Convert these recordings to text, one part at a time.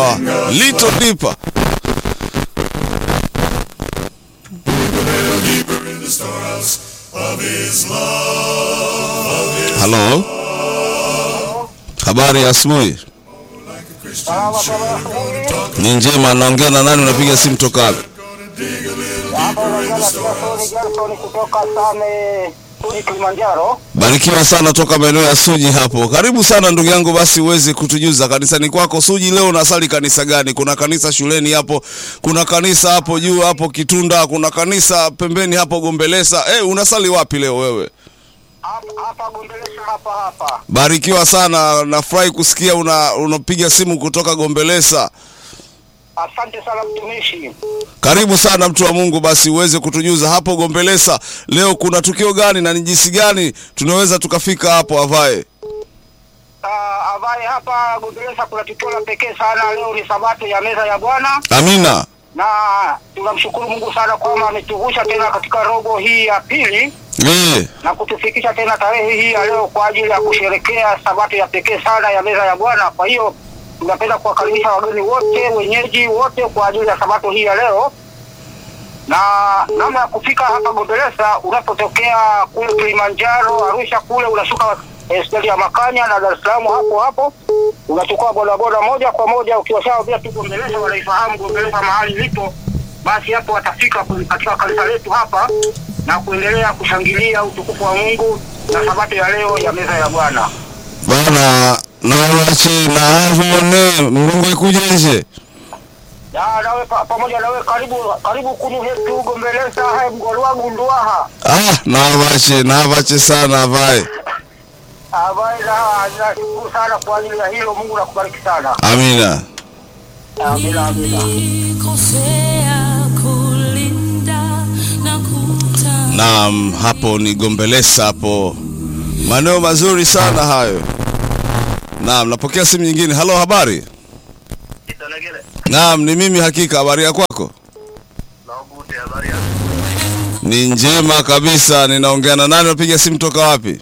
Little Deeper. Halo, habari ya asubuhi. Ni njema. Naongea na nani? Unapiga simu toka wapi? kutoka Same Tuni Kilimanjaro. Barikiwa sana toka maeneo ya Suji hapo. Karibu sana ndugu yangu, basi uweze kutujuza kanisani kwako Suji. Leo unasali kanisa gani? Kuna kanisa shuleni hapo, kuna kanisa hapo juu hapo Kitunda, kuna kanisa pembeni hapo Gombelesa. Eh, unasali wapi leo wewe? Hapa hapa Gombelesha hapa hapa. Barikiwa sana, nafurahi kusikia una unapiga simu kutoka Gombelesa. Asante sana mtumishi. Karibu sana mtu wa Mungu, basi uweze kutujuza hapo Gombelesa leo kuna tukio gani na ni jinsi gani tunaweza tukafika hapo avae. Uh, avaye hapa Gombelesha kuna tukio la pekee sana. Leo ni sabato ya meza ya Bwana Amina. na tunamshukuru Mungu sana kwamba ametuvusha tena katika robo hii ya pili Eh, na kutufikisha tena tarehe hii ya leo kwa ajili ya kusherekea sabato ya pekee sana ya meza ya Bwana. Kwa hiyo tunapenda kuwakaribisha wageni wote, wenyeji wote kwa ajili ya sabato hii ya leo. Na namna ya kufika hapa Gombelesa, unapotokea kule Kilimanjaro, Arusha kule, unashuka eh, stendi ya Makanya na Dar es Salaam hapo hapo, unachukua bodaboda moja kwa moja, ukiwashaambia tu Gombelesa, wanaifahamu Gombelesa mahali lipo, basi hapo watafika kwenye- katika kanisa letu hapa na kuendelea kushangilia utukufu wa Mungu na sabato ya leo ya meza ya Bwana. bana nawache na havone Mungu ikuje nje. Ya, nawe pa, pamoja nawe karibu karibu kunu hetu Gombelesa hai mgolwa gunduaha Ah, nawache nawache sana avae. ambaye na nashukuru sana kwa ajili ya hilo. Mungu nakubariki sana. Amina. Amina, amina. Nilikosea kulinda na kuta Naam, hapo ni Gombelesa hapo. Maneno mazuri sana hayo. Naam, napokea simu nyingine. Halo, habari? Naam, ni mimi hakika. Habari ya kwako? Ni njema kabisa. Ninaongea na nani? Unapiga simu toka wapi?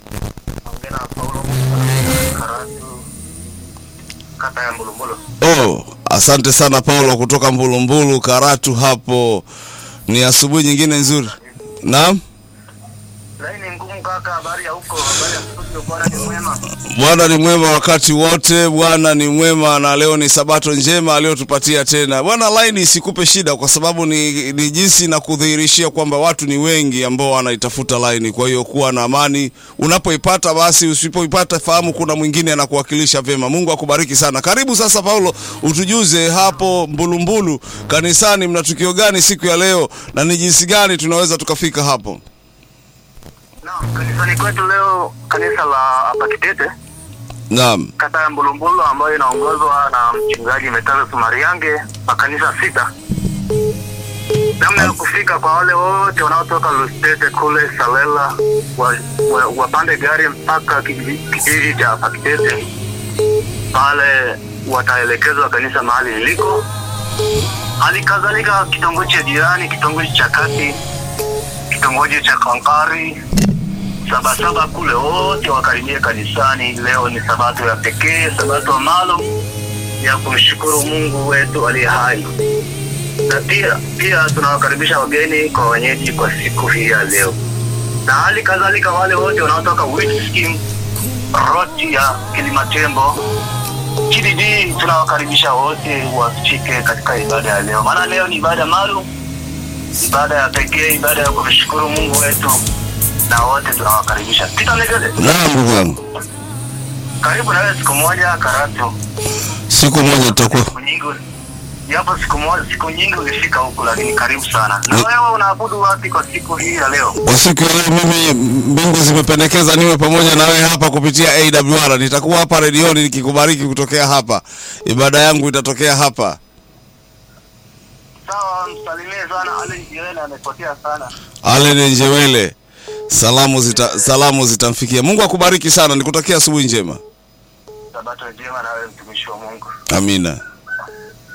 Kata ya Mbulumbulu. Oh, asante sana Paulo kutoka Mbulumbulu Karatu hapo. Ni asubuhi nyingine nzuri. Naam. Laini ngumu kaka, habari ya huko? Habari ya studio, bwana ni mwema. Bwana ni mwema wakati wote, Bwana ni mwema, na leo ni sabato njema aliyotupatia tena. Bwana, laini isikupe shida, kwa sababu ni, ni jinsi na kudhihirishia kwamba watu ni wengi ambao wanaitafuta laini. Kwa hiyo kuwa na amani unapoipata, basi usipoipata fahamu kuna mwingine anakuwakilisha vyema. Mungu akubariki sana. Karibu sasa, Paulo, utujuze hapo Mbulumbulu kanisani, mna tukio gani siku ya leo na ni jinsi gani tunaweza tukafika hapo? Naam, kanisani kwetu leo kanisa la hapa Kitete Naam, kata ya Mbulumbulu ambayo inaongozwa na mchungaji Metazo Sumariange makanisa sita. Namna ya kufika kwa wale wote wanaotoka Lustete kule Salela wa, wa, wapande gari mpaka kijiji kijiji cha hapa Kitete, pale wataelekezwa kanisa mahali liliko. Hali kadhalika kitongoji cha jirani, kitongoji cha kati, kitongoji cha Kankari, sabasaba kule wote wakaribia kanisani. Leo ni sabato ya pekee, sabato maalum ya kumshukuru Mungu wetu aliye hai, na pia pia tunawakaribisha wageni kwa wenyeji kwa siku hii ya leo, na hali kadhalika wale wote wanaotoka Witskim roti ya Kilimatembo GDD, tunawakaribisha wote wafike katika ibada ya leo, maana leo ni ibada maalum, ibada ya pekee, ibada ya kumshukuru Mungu wetu na wote tunawakaribisha. Peter Negele, naam ndugu yangu, karibu na wewe siku moja Karatu. siku moja tutakuwa Siku nyingi japo siku moja siku nyingi ulifika huku, lakini karibu sana. Na Ni- wewe unaabudu wapi kwa siku hii ya leo? Kwa siku ya leo mimi mbingu zimependekeza niwe pamoja na wewe hapa kupitia AWR. Nitakuwa hapa redioni nikikubariki kutokea hapa. Ibada yangu itatokea hapa. Sawa, msalimie sana Ali Jiwele, amepotea sana. Allen Njewele. Salamu zita, salamu zitamfikia. Mungu akubariki sana. Nikutakia asubuhi njema. Sabato njema na wewe mtumishi wa Mungu. Amina.